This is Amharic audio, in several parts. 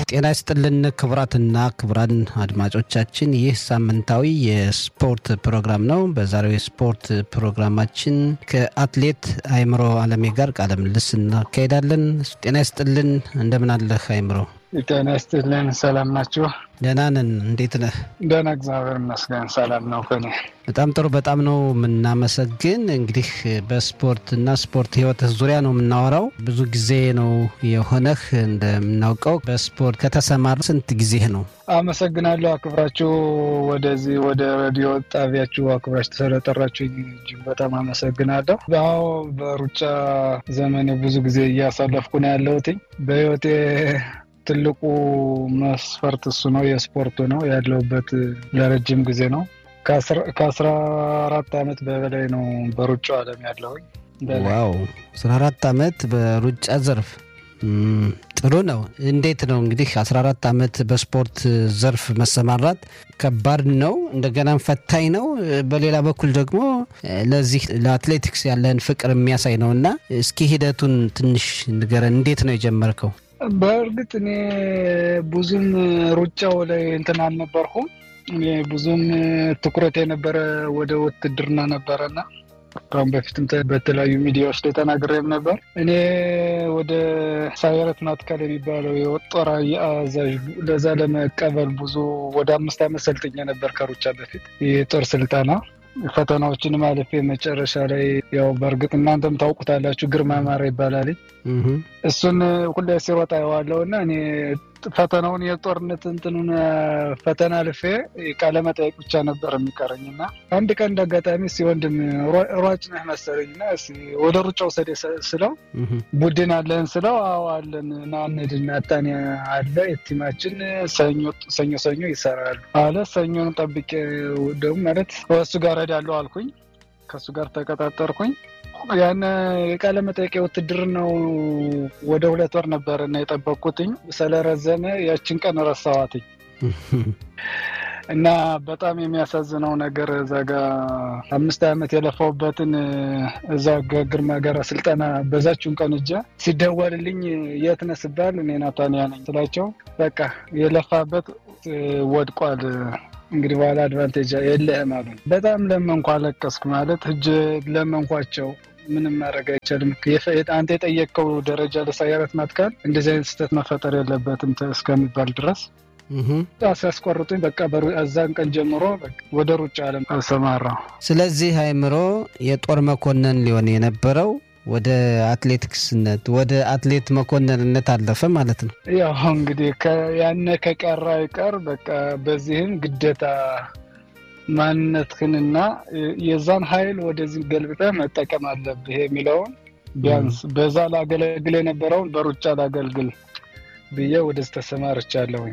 ጤና ይስጥልን ክቡራትና ክቡራን አድማጮቻችን፣ ይህ ሳምንታዊ የስፖርት ፕሮግራም ነው። በዛሬው የስፖርት ፕሮግራማችን ከአትሌት አይምሮ አለሜ ጋር ቃለ ምልልስ እናካሄዳለን። ጤና ይስጥልን፣ እንደምን አለህ አይምሮ? ጤና ይስጥልን። ሰላም ናችሁ? ደህና ነን። እንዴት ነህ? ደህና እግዚአብሔር ይመስገን ሰላም ነው ከኔ። በጣም ጥሩ። በጣም ነው የምናመሰግን። እንግዲህ በስፖርትና ስፖርት ህይወት ዙሪያ ነው የምናወራው። ብዙ ጊዜ ነው የሆነህ እንደምናውቀው በስፖርት ከተሰማራ ስንት ጊዜህ ነው? አመሰግናለሁ። አክብራችሁ ወደዚህ ወደ ሬዲዮ ጣቢያችሁ አክብራችሁ ስለጠራችሁ እጅግ በጣም አመሰግናለሁ። አዎ በሩጫ ዘመኔ ብዙ ጊዜ እያሳለፍኩ ነው ያለሁት በህይወቴ ትልቁ መስፈርት እሱ ነው፣ የስፖርቱ ነው። ያለሁበት ለረጅም ጊዜ ነው። ከአስራ አራት ዓመት በበላይ ነው በሩጫው ዓለም ያለሁኝ። ዋው አስራ አራት ዓመት በሩጫ ዘርፍ ጥሩ ነው። እንዴት ነው እንግዲህ 14 ዓመት በስፖርት ዘርፍ መሰማራት ከባድ ነው፣ እንደገናም ፈታኝ ነው። በሌላ በኩል ደግሞ ለዚህ ለአትሌቲክስ ያለህን ፍቅር የሚያሳይ ነው እና እስኪ ሂደቱን ትንሽ ንገረን። እንዴት ነው የጀመርከው? በእርግጥ እኔ ብዙም ሩጫው ላይ እንትን አልነበርኩም። እኔ ብዙም ትኩረት የነበረ ወደ ውትድርና ነበረና ከአሁን በፊትም በተለያዩ ሚዲያዎች ላይ ተናግሬም ነበር። እኔ ወደ ሳይረት ናትካል የሚባለው የጦር አዛዥ ለዛ ለመቀበል ብዙ ወደ አምስት ዓመት ሰልጥኜ ነበር ከሩጫ በፊት የጦር ስልጠና ፈተናዎችን ማለፌ መጨረሻ ላይ ያው በእርግጥ እናንተም ታውቁታላችሁ፣ ግርማ ማራ ይባላል። እሱን ሁሌ ሲሮጥ አየዋለሁ እና እኔ ፈተናውን የጦርነት እንትኑን ፈተና አልፌ ቃለ መጠየቅ ብቻ ነበር የሚቀረኝ እና አንድ ቀን እንደ አጋጣሚ እስኪ ወንድም ሯጭ ነህ መሰለኝ እና ወደ ሩጫ ውሰድ ስለው ቡድን አለን ስለው አዎ አለን እና እንሂድና ታኔ አለ የቲማችን ሰኞ ሰኞ ይሰራሉ አለ። ሰኞን ጠብቄ ደግሞ ማለት እሱ ጋር እሄዳለሁ አልኩኝ። ከእሱ ጋር ተቀጣጠርኩኝ። ያን የቃለ መጠየቅ ውትድርናው ወደ ሁለት ወር ነበር እና የጠበቅኩትኝ ስለረዘመ ያችን ቀን ረሳዋትኝ እና በጣም የሚያሳዝነው ነገር እዛ ጋ አምስት ዓመት የለፋውበትን እዛ ግርማ ጋራ ስልጠና በዛችሁን ቀን እጃ ሲደወልልኝ የት ነህ ስባል እኔ ናታንያ ነኝ ስላቸው በቃ የለፋበት ወድቋል እንግዲህ በኋላ አድቫንቴጅ የለህም አሉ። በጣም ለመንኳ አለቀስኩ። ማለት እጅ ለመንኳቸው ምንም ማድረግ አይቻልም። አንተ የጠየቀው ደረጃ ለሳይረት ናትካል እንደዚህ አይነት ስህተት መፈጠር የለበትም እስከሚባል ድረስ ሲያስቆርጡኝ በቃ እዛን ቀን ጀምሮ ወደ ሩጫ ዓለም አሰማራው። ስለዚህ አይምሮ የጦር መኮንን ሊሆን የነበረው ወደ አትሌቲክስነት ወደ አትሌት መኮንንነት አለፈ ማለት ነው። ያው እንግዲህ ያነ ከቀረ አይቀር በቃ በዚህም ግዴታ ማንነትህንና የዛን ኃይል ወደዚህ ገልብጠህ መጠቀም አለብህ የሚለውን ቢያንስ በዛ ላገለግል የነበረውን በሩጫ ላገልግል ብዬ ወደዚህ ተሰማርቻለሁኝ።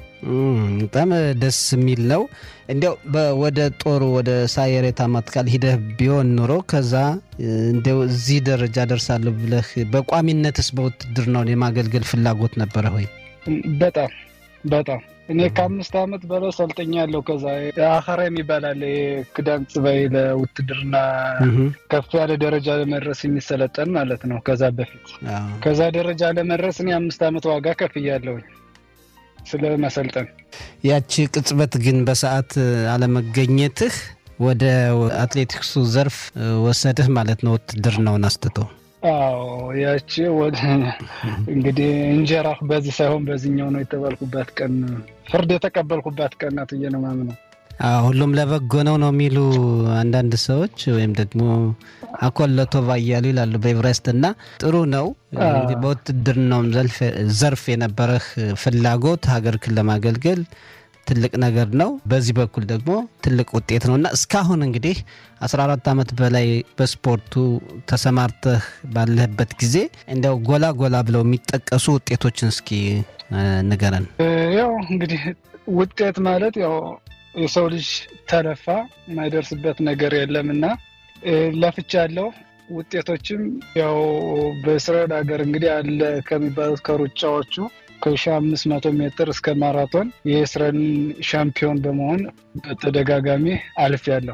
በጣም ደስ የሚል ነው። እንዲያው ወደ ጦሩ ወደ ሳየሬታ ናትካል ሂደህ ቢሆን ኑሮ ከዛ እንዲያው እዚህ ደረጃ ደርሳለሁ ብለህ በቋሚነትስ በውትድርናውን የማገልገል ፍላጎት ነበረ ሆይ? በጣም በጣም እኔ ከአምስት ዓመት በላይ ሰልጥኛለሁ። ከዛ አኸራ የሚባላል ክዳን ጽባይ ለውትድርና ከፍ ያለ ደረጃ ለመድረስ የሚሰለጠን ማለት ነው። ከዛ በፊት ከዛ ደረጃ ለመድረስ እኔ አምስት ዓመት ዋጋ ከፍያለሁኝ ስለ መሰልጠን። ያቺ ቅጽበት ግን በሰዓት አለመገኘትህ ወደ አትሌቲክሱ ዘርፍ ወሰድህ ማለት ነው፣ ውትድርናውን አስትቶ። አዎ ያቺ ወደ እንግዲህ እንጀራ በዚህ ሳይሆን በዚህኛው ነው የተባልኩባት ቀን፣ ፍርድ የተቀበልኩባት ቀን ናት ብዬ ነው የማምነው። ሁሉም ለበጎ ነው ነው የሚሉ አንዳንድ ሰዎች ወይም ደግሞ አኮለቶባ እያሉ ይላሉ በኤቨሬስት እና ጥሩ ነው እንግዲህ በውትድርናውም ዘርፍ የነበረህ ፍላጎት ሀገርክን ለማገልገል ትልቅ ነገር ነው። በዚህ በኩል ደግሞ ትልቅ ውጤት ነው እና እስካሁን እንግዲህ 14 ዓመት በላይ በስፖርቱ ተሰማርተህ ባለህበት ጊዜ እንዲያው ጎላ ጎላ ብለው የሚጠቀሱ ውጤቶችን እስኪ ንገረን። ያው እንግዲህ ውጤት ማለት ያው የሰው ልጅ ተለፋ የማይደርስበት ነገር የለም እና ለፍቻለሁ። ውጤቶችም ያው በእስራኤል ሀገር እንግዲህ አለ ከሚባሉት ከሩጫዎቹ ከሺ አምስት መቶ ሜትር እስከ ማራቶን የእስራኤል ሻምፒዮን በመሆን በተደጋጋሚ አልፌያለሁ።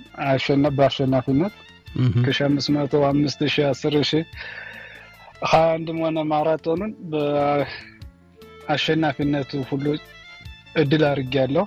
በአሸናፊነት ከሺ አምስት መቶ አምስት ሺ አስር ሺ ሀያ አንድም ሆነ ማራቶኑን አሸናፊነቱ ሁሉ እድል አድርጌያለሁ።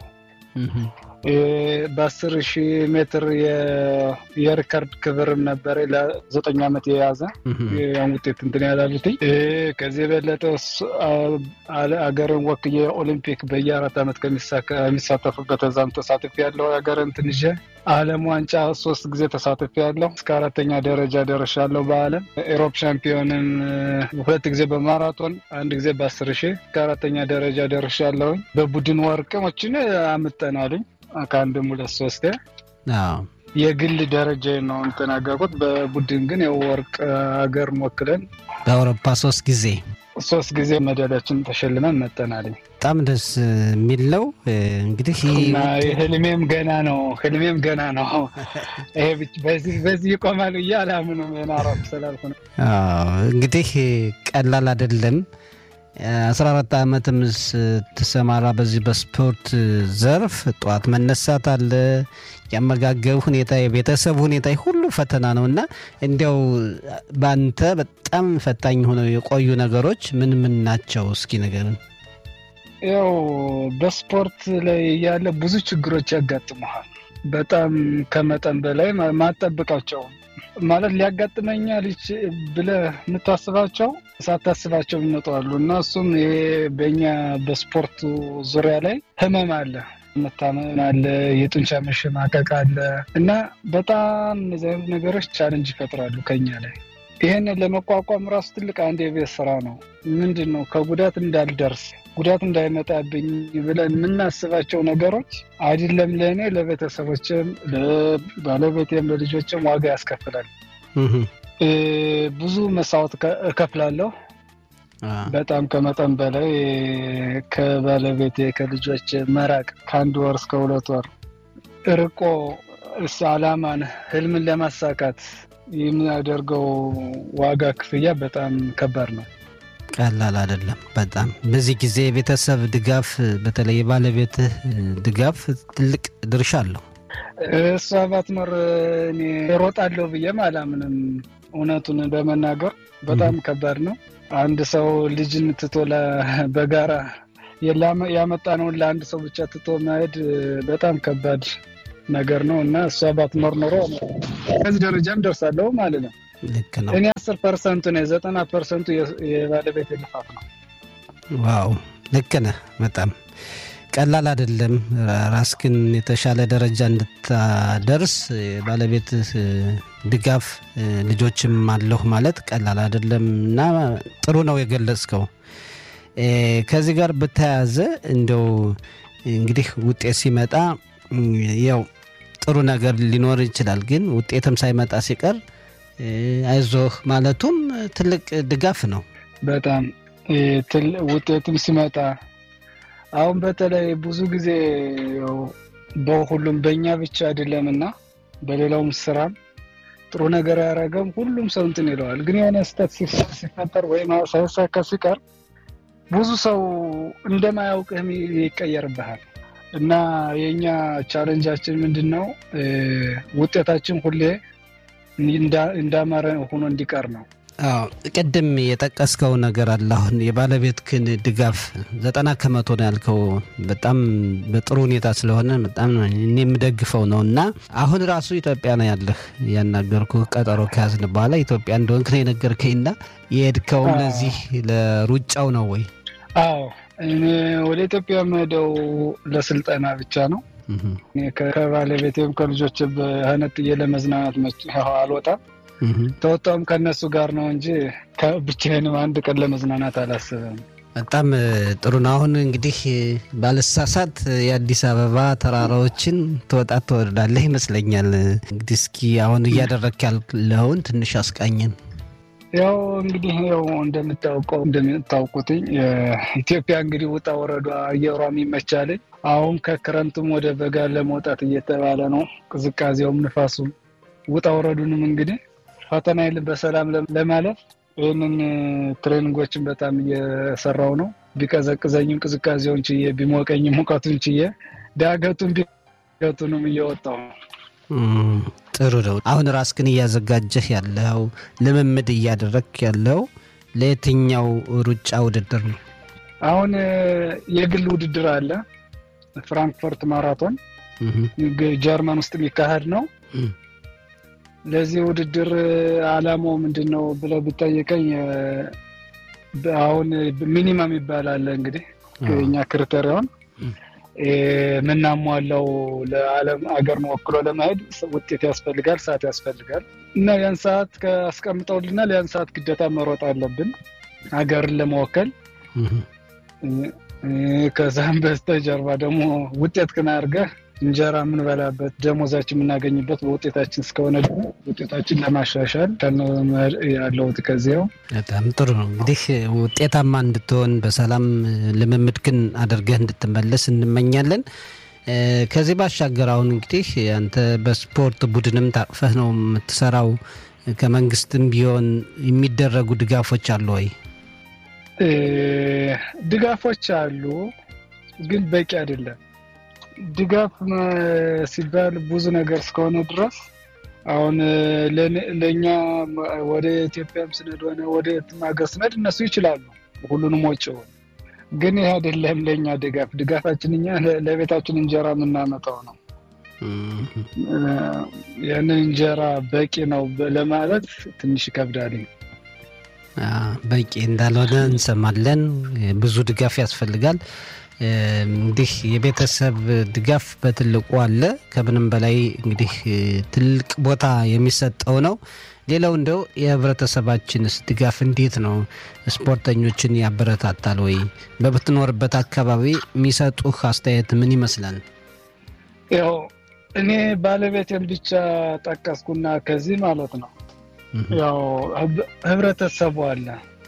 በአስር ሺህ ሜትር የሪከርድ ክብርም ነበረ ለዘጠኝ ዓመት የያዘ ያን ውጤት እንትን ያላሉትኝ ከዚህ የበለጠ አገርን ወክዬ ኦሊምፒክ በየአራት ዓመት ከሚሳተፉበት እዛም ተሳትፍ ያለው ሀገርን ትንሽ ዓለም ዋንጫ ሶስት ጊዜ ተሳትፍ ያለው እስከ አራተኛ ደረጃ ደርሻለሁ። በዓለም ኤሮፕ ሻምፒዮንን ሁለት ጊዜ በማራቶን አንድ ጊዜ በአስር ሺህ እስከ አራተኛ ደረጃ ደርሻለሁኝ። በቡድን ወርቅሞችን አምጠናልኝ ከአንድም ሁለት ሶስት የግል ደረጃ ነው እንተናገርኩት። በቡድን ግን የወርቅ ሀገር ወክለን በአውሮፓ ሶስት ጊዜ ሶስት ጊዜ ሜዳሊያችን ተሸልመን መጠናልኝ። በጣም ደስ የሚል ነው። እንግዲህ ህልሜም ገና ነው። ህልሜም ገና ነው። ይሄ በዚህ ይቆማል ብዬ አላምንም። ናራፍ ስላልኩ ነው። እንግዲህ ቀላል አይደለም። አስራ አራት ዓመትም ስትሰማራ በዚህ በስፖርት ዘርፍ ጠዋት መነሳት አለ፣ የአመጋገብ ሁኔታ፣ የቤተሰብ ሁኔታ ሁሉ ፈተና ነው እና እንዲያው በአንተ በጣም ፈታኝ ሆነው የቆዩ ነገሮች ምን ምን ናቸው? እስኪ ንገረን። ያው በስፖርት ላይ ያለ ብዙ ችግሮች ያጋጥመሃል። በጣም ከመጠን በላይ ማጠብቃቸው ማለት ሊያጋጥመኛል ብለህ የምታስባቸው ሳታስባቸው ይመጣሉ እና እሱም ይሄ በእኛ በስፖርቱ ዙሪያ ላይ ህመም አለ፣ መታመም አለ፣ የጡንቻ መሸማቀቅ አለ እና በጣም እነዚህ አይነት ነገሮች ቻለንጅ ይፈጥራሉ ከኛ ላይ። ይህንን ለመቋቋም ራሱ ትልቅ አንድ የቤት ስራ ነው። ምንድን ነው ከጉዳት እንዳልደርስ ጉዳት እንዳይመጣብኝ ብለን የምናስባቸው ነገሮች አይደለም ለእኔ ለቤተሰቦችም፣ ለባለቤቴም፣ ለልጆችም ዋጋ ያስከፍላል። ብዙ መስዋዕት እከፍላለሁ። በጣም ከመጠን በላይ ከባለቤቴ ከልጆች መራቅ ከአንድ ወር እስከ ሁለት ወር ርቆ እስ አላማን ህልምን ለማሳካት የሚያደርገው ዋጋ ክፍያ በጣም ከባድ ነው። ቀላል አይደለም። በጣም በዚህ ጊዜ የቤተሰብ ድጋፍ በተለይ የባለቤትህ ድጋፍ ትልቅ ድርሻ አለው። እሷ ባትኖር እኔ እሮጣለሁ ብዬም አላምንም። እውነቱን በመናገር በጣም ከባድ ነው። አንድ ሰው ልጅን ትቶ በጋራ ያመጣነውን ለአንድ ሰው ብቻ ትቶ መሄድ በጣም ከባድ ነገር ነው እና እሷ ባትኖር ኖሮ ከዚህ ደረጃም ደርሳለሁ ማለት ነው። ልክ ነው። እኔ አስር ፐርሰንቱ ነ ዘጠና ፐርሰንቱ የባለቤት ልፋት ነው። ዋው ልክ ነህ። በጣም ቀላል አይደለም። ራስክን የተሻለ ደረጃ እንድታደርስ ባለቤት ድጋፍ ልጆችም አለሁ ማለት ቀላል አይደለም እና ጥሩ ነው የገለጽከው። ከዚህ ጋር በተያያዘ እንደው እንግዲህ ውጤት ሲመጣ ያው ጥሩ ነገር ሊኖር ይችላል፣ ግን ውጤትም ሳይመጣ ሲቀር አይዞህ ማለቱም ትልቅ ድጋፍ ነው። በጣም ውጤትም ሲመጣ አሁን በተለይ ብዙ ጊዜ በሁሉም በእኛ ብቻ አይደለም እና በሌላውም ስራም ጥሩ ነገር ያደረገም ሁሉም ሰው እንትን ይለዋል። ግን የሆነ ስህተት ሲፈጠር ወይም ሳይሳካ ሲቀር ብዙ ሰው እንደማያውቅህም ይቀየርብሃል እና የእኛ ቻለንጃችን ምንድን ነው? ውጤታችን ሁሌ እንዳማረ ሆኖ እንዲቀር ነው። አዎ ቅድም የጠቀስከው ነገር አለ። አሁን የባለቤትህን ድጋፍ ዘጠና ከመቶ ነው ያልከው በጣም በጥሩ ሁኔታ ስለሆነ በጣም እኔ የምደግፈው ነው እና አሁን ራሱ ኢትዮጵያ ነው ያለህ። ያናገርኩ ቀጠሮ ከያዝን በኋላ ኢትዮጵያ እንደሆንክ ነው የነገርከኝና የሄድከው ለዚህ ለሩጫው ነው ወይ? አዎ እኔ ወደ ኢትዮጵያ የምሄደው ለስልጠና ብቻ ነው። ከባለቤቴም ከልጆች በህነጥዬ ለመዝናናት አልወጣም። ተወጣውም ከእነሱ ጋር ነው እንጂ ብቻዬንም አንድ ቀን ለመዝናናት አላስብም። በጣም ጥሩ ነው። አሁን እንግዲህ ባለሳሳት የአዲስ አበባ ተራራዎችን ትወጣት ትወርዳለህ ይመስለኛል። እንግዲህ እስኪ አሁን እያደረክ ያለውን ትንሽ አስቃኝን። ያው እንግዲህ ያው እንደምታውቀው እንደምታውቁትኝ ኢትዮጵያ እንግዲህ ውጣ ወረዷ አየሯም ይመቻልኝ። አሁን ከክረምቱም ወደ በጋ ለመውጣት እየተባለ ነው። ቅዝቃዜውም ንፋሱም ውጣ ወረዱንም እንግዲህ ፈተና የለም በሰላም ለማለፍ ይህንን ትሬኒንጎችን በጣም እየሰራው ነው። ቢቀዘቅዘኝም ቅዝቃዜውን ችዬ፣ ቢሞቀኝም ሙቀቱን ችዬ ዳገቱን ቢገቱንም እየወጣው ነው። ጥሩ ነው። አሁን ራስክን እያዘጋጀህ ያለው ልምምድ እያደረግክ ያለው ለየትኛው ሩጫ ውድድር ነው? አሁን የግል ውድድር አለ። ፍራንክፈርት ማራቶን ጀርመን ውስጥ የሚካሄድ ነው። ለዚህ ውድድር አላማው ምንድን ነው ብለህ ብጠይቀኝ አሁን ሚኒመም ይባላል እንግዲህ የኛ ክሪቴሪዮን የምናሟላው ለዓለም አገር ወክሎ ለመሄድ ውጤት ያስፈልጋል፣ ሰዓት ያስፈልጋል እና ያን ሰዓት አስቀምጠውልናል። ያን ሰዓት ግዴታ መሮጥ አለብን ሀገርን ለመወከል። ከዛም በስተጀርባ ደግሞ ውጤት ክን አድርገህ እንጀራ የምንበላበት ደሞዛችን የምናገኝበት በውጤታችን እስከሆነ ውጤታችን ለማሻሻል ያለውት ከዚያው በጣም ጥሩ ነው። እንግዲህ ውጤታማ እንድትሆን በሰላም ልምምድክን አድርገህ እንድትመለስ እንመኛለን። ከዚህ ባሻገር አሁን እንግዲህ አንተ በስፖርት ቡድንም ታቅፈህ ነው የምትሰራው። ከመንግስትም ቢሆን የሚደረጉ ድጋፎች አሉ ወይ? ድጋፎች አሉ፣ ግን በቂ አይደለም። ድጋፍ ሲባል ብዙ ነገር እስከሆነ ድረስ አሁን ለእኛ ወደ ኢትዮጵያም ስነድ ሆነ ወደ ሀገር ስነድ እነሱ ይችላሉ ሁሉንም ወጪውን፣ ግን ይህ አይደለም ለእኛ ድጋፍ። ድጋፋችን እኛ ለቤታችን እንጀራ የምናመጣው ነው። ያንን እንጀራ በቂ ነው ለማለት ትንሽ ይከብዳል። በቂ እንዳልሆነ እንሰማለን። ብዙ ድጋፍ ያስፈልጋል። እንግዲህ የቤተሰብ ድጋፍ በትልቁ አለ። ከምንም በላይ እንግዲህ ትልቅ ቦታ የሚሰጠው ነው። ሌላው እንደው የህብረተሰባችንስ ድጋፍ እንዴት ነው? ስፖርተኞችን ያበረታታል ወይ? በምትኖርበት አካባቢ የሚሰጡህ አስተያየት ምን ይመስላል? ያው እኔ ባለቤቴን ብቻ ጠቀስኩና ከዚህ ማለት ነው ያው ህብረተሰቡ አለ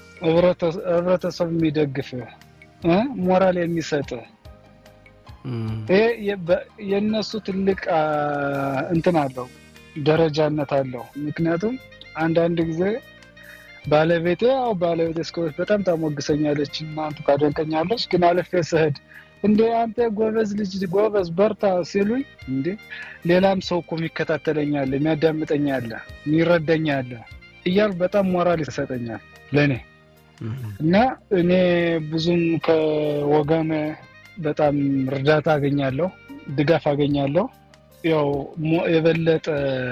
ህብረተሰቡ የሚደግፍ ሞራል የሚሰጥ ይሄ የእነሱ ትልቅ እንትን አለው ደረጃነት አለው። ምክንያቱም አንዳንድ ጊዜ ባለቤቴ ያው ባለቤቴ እስከሆነች በጣም ታሞግሰኛለች፣ እናንቱ ታደንቀኛለች። ግን አልፌ ስሄድ እንደ አንተ ጎበዝ ልጅ ጎበዝ በርታ ሲሉኝ እንዴ ሌላም ሰው እኮ የሚከታተለኛለ የሚያዳምጠኛለ የሚረዳኛለ እያል በጣም ሞራል ይሰጠኛል ለእኔ እና እኔ ብዙም ከወገን በጣም እርዳታ አገኛለሁ፣ ድጋፍ አገኛለሁ። ያው የበለጠ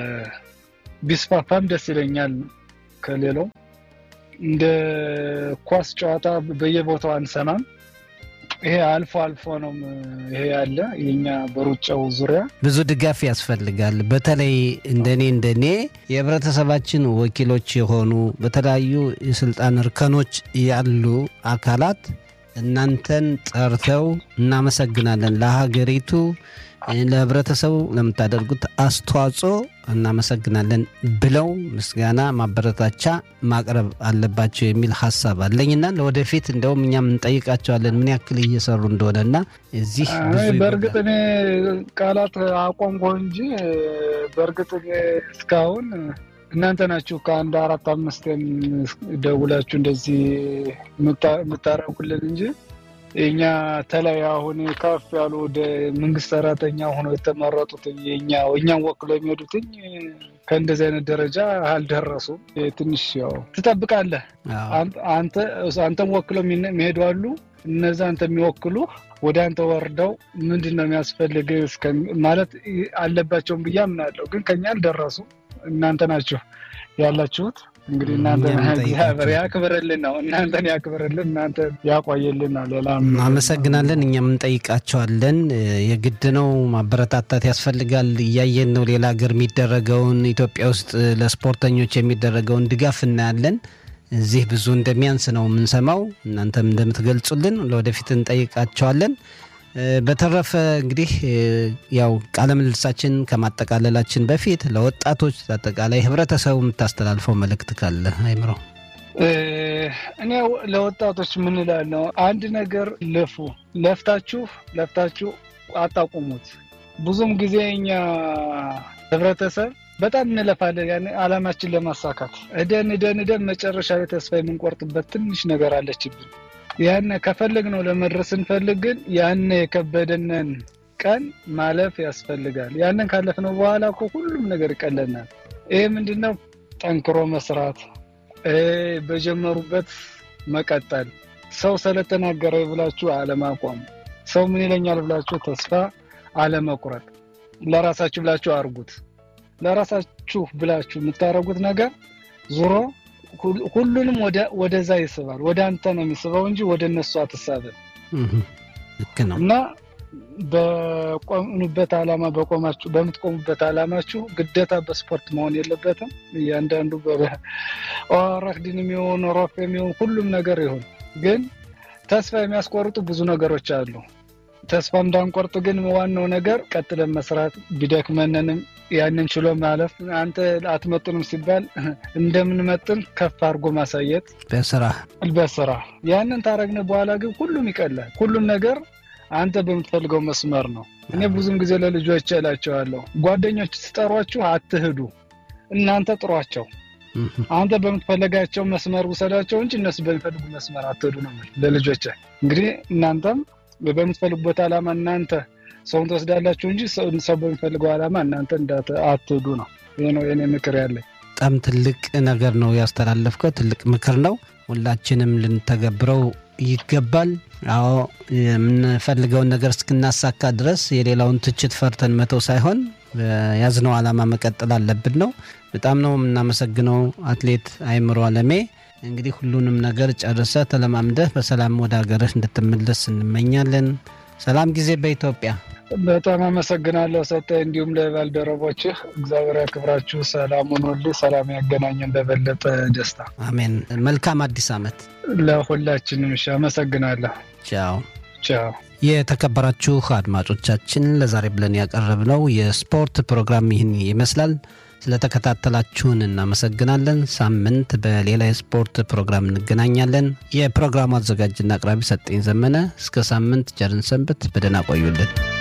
ቢስፋፋም ደስ ይለኛል። ከሌላው እንደ ኳስ ጨዋታ በየቦታው አንሰማም። ይሄ አልፎ አልፎ ነው ይሄ ያለ የኛ በሩጫው ዙሪያ ብዙ ድጋፍ ያስፈልጋል። በተለይ እንደኔ እንደኔ የህብረተሰባችን ወኪሎች የሆኑ በተለያዩ የስልጣን እርከኖች ያሉ አካላት እናንተን ጠርተው እናመሰግናለን፣ ለሀገሪቱ ለህብረተሰቡ ለምታደርጉት አስተዋጽኦ እናመሰግናለን ብለው ምስጋና ማበረታቻ ማቅረብ አለባቸው የሚል ሀሳብ አለኝና ለወደፊት እንደውም እኛም እንጠይቃቸዋለን ምን ያክል እየሰሩ እንደሆነና እዚህ በእርግጥ እኔ ቃላት አቆምኩ እንጂ በእርግጥ እስካሁን እናንተ ናችሁ ከአንድ አራት አምስት ደውላችሁ እንደዚህ የምታረጉልን እንጂ የኛ ተለይ አሁን ከፍ ያሉ ወደ መንግስት ሰራተኛ ሆኖ የተመረጡት የኛ እኛን ወክሎ የሚሄዱትኝ ከእንደዚህ አይነት ደረጃ አልደረሱም። ትንሽ ያው ትጠብቃለህ። አንተም ወክለው የሚሄዱ አሉ። እነዛ አንተ የሚወክሉ ወደ አንተ ወርደው ምንድን ነው የሚያስፈልግ ማለት አለባቸውም ብዬ አምናለሁ። ግን ከኛ አልደረሱ። እናንተ ናችሁ ያላችሁት እንግዲህ እናንተ እግዚአብሔር ያክብርልን ነው። እናንተን ያክብርልን፣ እናንተ ያቆየልን ነው። ሌላ አመሰግናለን። እኛም እንጠይቃቸዋለን። የግድ ነው ማበረታታት ያስፈልጋል። እያየን ነው ሌላ ሀገር የሚደረገውን ኢትዮጵያ ውስጥ ለስፖርተኞች የሚደረገውን ድጋፍ እናያለን። እዚህ ብዙ እንደሚያንስ ነው የምንሰማው። እናንተም እንደምትገልጹልን ለወደፊት እንጠይቃቸዋለን። በተረፈ እንግዲህ ያው ቃለ ምልልሳችን ከማጠቃለላችን በፊት ለወጣቶች አጠቃላይ ህብረተሰቡ የምታስተላልፈው መልእክት ካለ አይምሮ? እኔ ለወጣቶች ምን እላለሁ፣ አንድ ነገር ልፉ። ለፍታችሁ ለፍታችሁ አታቁሙት። ብዙም ጊዜ እኛ ህብረተሰብ በጣም እንለፋለን ያን አላማችን ለማሳካት እደን እደን እደን መጨረሻ ላይ ተስፋ የምንቆርጥበት ትንሽ ነገር አለችብን። ያን ከፈለግ ነው ለመድረስ ስንፈልግ ግን ያን የከበደንን ቀን ማለፍ ያስፈልጋል። ያንን ካለፍነው በኋላ እኮ ሁሉም ነገር ይቀለናል። ይሄ ምንድን ነው? ጠንክሮ መስራት፣ በጀመሩበት መቀጠል፣ ሰው ስለተናገረ ብላችሁ አለማቋም፣ ሰው ምን ይለኛል ብላችሁ ተስፋ አለመቁረጥ፣ ለራሳችሁ ብላችሁ አርጉት። ለራሳችሁ ብላችሁ የምታደርጉት ነገር ዞሮ ሁሉንም ወደዛ ይስባል። ወደ አንተ ነው የሚስበው እንጂ ወደ እነሱ አትሳብም። ልክ ነው እና በቆምኑበት ዓላማ በቆማችሁ በምትቆሙበት ዓላማችሁ ግዴታ በስፖርት መሆን የለበትም። እያንዳንዱ ኦረክድን የሚሆን ሮፍ የሚሆን ሁሉም ነገር ይሁን፣ ግን ተስፋ የሚያስቆርጡ ብዙ ነገሮች አሉ። ተስፋ እንዳንቆርጥ ግን ዋናው ነገር ቀጥለን መስራት ቢደክመንንም ያንን ችሎ ማለፍ። አንተ አትመጥንም ሲባል እንደምንመጥን ከፍ አድርጎ ማሳየት በስራ በስራ ያንን ታረግነ በኋላ ግን ሁሉም ይቀላል። ሁሉም ነገር አንተ በምትፈልገው መስመር ነው። እኔ ብዙም ጊዜ ለልጆች እላቸዋለሁ፣ ጓደኞች ስጠሯችሁ አትሂዱ፣ እናንተ ጥሯቸው። አንተ በምትፈልጋቸው መስመር ውሰዳቸው እንጂ እነሱ በሚፈልጉ መስመር አትሂዱ ነው ለልጆች። እንግዲህ እናንተም በምትፈልጉበት ዓላማ እናንተ ሰውን ትወስዳላችሁ እንጂ ሰው በሚፈልገው ዓላማ እናንተ አትሂዱ ነው። ይህ ነው የኔ ምክር ያለኝ። በጣም ትልቅ ነገር ነው ያስተላለፍከው። ትልቅ ምክር ነው። ሁላችንም ልንተገብረው ይገባል። አዎ የምንፈልገውን ነገር እስክናሳካ ድረስ የሌላውን ትችት ፈርተን መተው ሳይሆን ያዝነው ዓላማ መቀጠል አለብን ነው። በጣም ነው የምናመሰግነው አትሌት አይምሮ አለሜ። እንግዲህ ሁሉንም ነገር ጨርሰ ተለማምደህ በሰላም ወደ ሀገርህ እንድትመለስ እንመኛለን። ሰላም ጊዜ በኢትዮጵያ። በጣም አመሰግናለሁ ሰጠ፣ እንዲሁም ለባልደረቦችህ እግዚአብሔር ያክብራችሁ። ሰላም ሁኑልህ፣ ሰላም ያገናኘን በበለጠ ደስታ። አሜን። መልካም አዲስ ዓመት ለሁላችንም። እሺ፣ አመሰግናለሁ። ቻው ቻው። የተከበራችሁ አድማጮቻችን ለዛሬ ብለን ያቀረብነው የስፖርት ፕሮግራም ይህን ይመስላል። ስለተከታተላችሁን እናመሰግናለን። ሳምንት በሌላ የስፖርት ፕሮግራም እንገናኛለን። የፕሮግራሙ አዘጋጅና አቅራቢ ሰጠኝ ዘመነ። እስከ ሳምንት ቸርን ሰንብት። በደህና ቆዩልን።